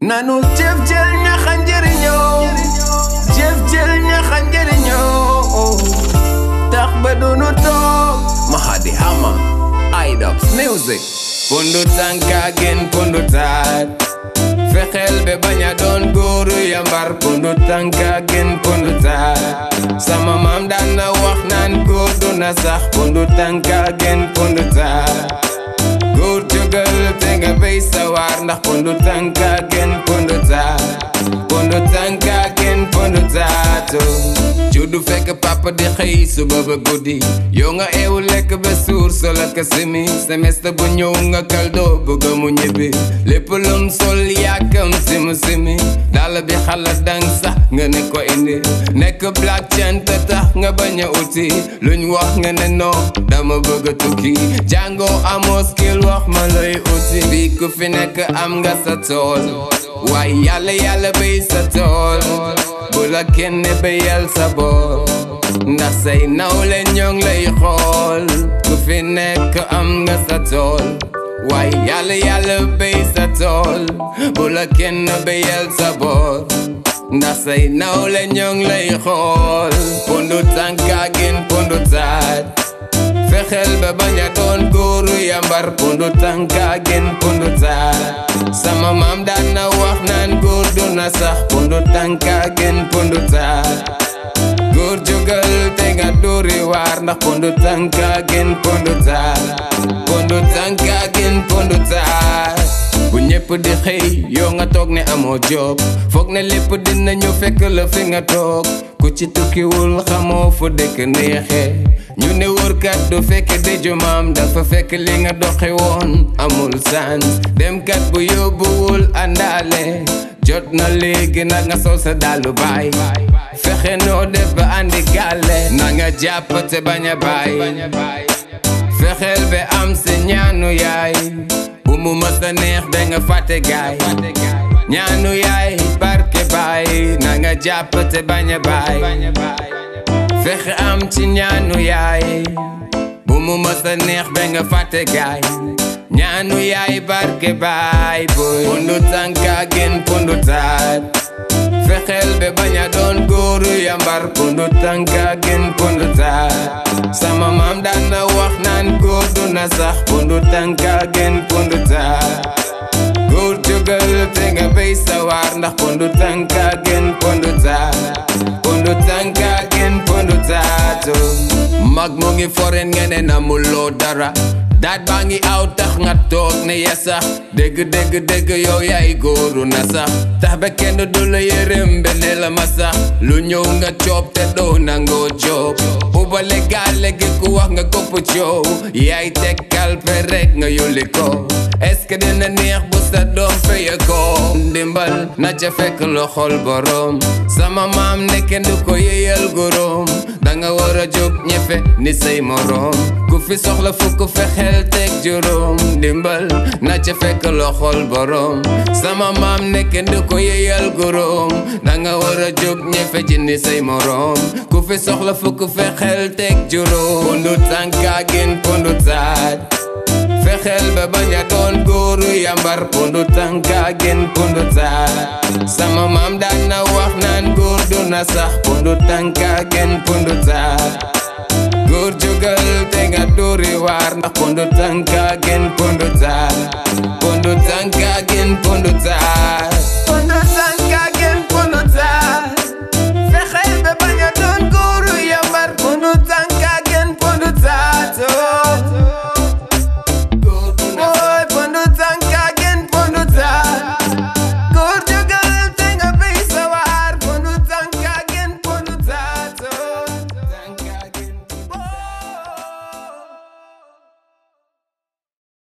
nanu jëf jël ñaxa njëriñoo jëf jël ñaxa njëriñoo tax ba dunu toog Mahadi Hama Idops Music pundu tànka gen pundu taat fexeel be bañ a doon góoru yambar pundu tànka gen pundu taat sama maam daan na wax naan góor du na sax pundu tànka gen pundu taat góor jógal te nga béy sawar ndax pundu tànka gen pundu taat pundu tànka gen pundu taatu juddu fekk papa di xëy suba ba guddi yow nga eewu lekk ba suur sol ak simi semestre bu ñëw nga kaldo bëgg mu ñibbi lépp lum sol yàkkam simu simi dala bi xalaat dang sax nga ne ko indi nekk black cent tax nga bañ a uti luñ wax nga ne non dama bëgg a tukki jàngoo amoo skill wax ma lay uti bi ku fi nekk am nga sa tool waaye yàlla yàlla béy sa tool bu la kenn béyal sa boor ndax say nawle ñoo ngi lay xool ku fi nekk am nga sa tool waaye yàlla yàlla béy sa tool bu la kenn béyal sa boor ndax say nawle ñoo ngi lay xool pundu tànka gin pundu taat fexeel ba bañ a doon góoru yambar pundu tànka gin pundu taat sama maam daan na wax naan góor du na sax pundu tànka gin pundu taat góor jógal te nga dóori waar ndax pundu tànka gin pundu taat pundu tànka gin pundu taat bu ñëpp di xëy yow nga toog ne amoo job foog ne lépp dina ñu fekk la fi nga toog ku ci tukkiwul xamoo fu dëkk neexee ñu ne wërkat du fekk dëju maam dafa fekk li nga doxe woon amul sans demkat bu yóbbuwul àndaale jot na léegi nag nga sol sa dàllu baay fexe noo def ba andi gàlle na nga jàpp te bañ a baay fexeel ba am si ñaanu yaay bu mu mës a neex ba nga fàtte gaay ñaanu yaay barke baay na nga jàpp te bañ a baay fexe am ci ñaanu yaay bu mu mës a neex ba nga fàtte gaay ñaanu yaay barke baay boy pundu tànka gen pundu taat fexeel be bañ a doon góoru yambar pundu tànka gen pundu taat sama maam daan na wax naan góor du na sax pundu tànka gen pundu taat góor jógal te nga béy sawar ndax pundu tànka gen pundu taat pundu tànka gen pundu taatu mag mu ngi foren nga ne namuloo dara daat baa ngi aw tax nga toog ne ya sax dégg dégg dégg yow yaay góoru na sax tax ba kenn du la yërëm bene la ma sax lu ñëw nga coob te doo nangoo joob ubale gaale gi ku wax nga kopp coow yaay teg kalpe rek nga yulli ko est-ce que dina neex bu sa doom feye ko ndimbal na ca fekk loxol borom sama maam ne kenn du ko yeyal gorom danga war a jóg ñefe ni say morom ku fi soxla fukk fexeel teg juróom ndimbal na ca fekk loxol borom sama maam ne kenn du ko yeyal gorom danga war a jóg ñefe ci ni say morom ku fi soxla fukk fexeel teg juróom pundu tànka gin pundu taat fexeel ba bañ a doon góoru yambar pundu tànka gen pundu taat sama maam daan na wax naan góor du na sax pundu tànka gen pundu taat góor jógal te nga dóori waar ndax pundu tànka gen pundu taat pundu tànka gen pundu taat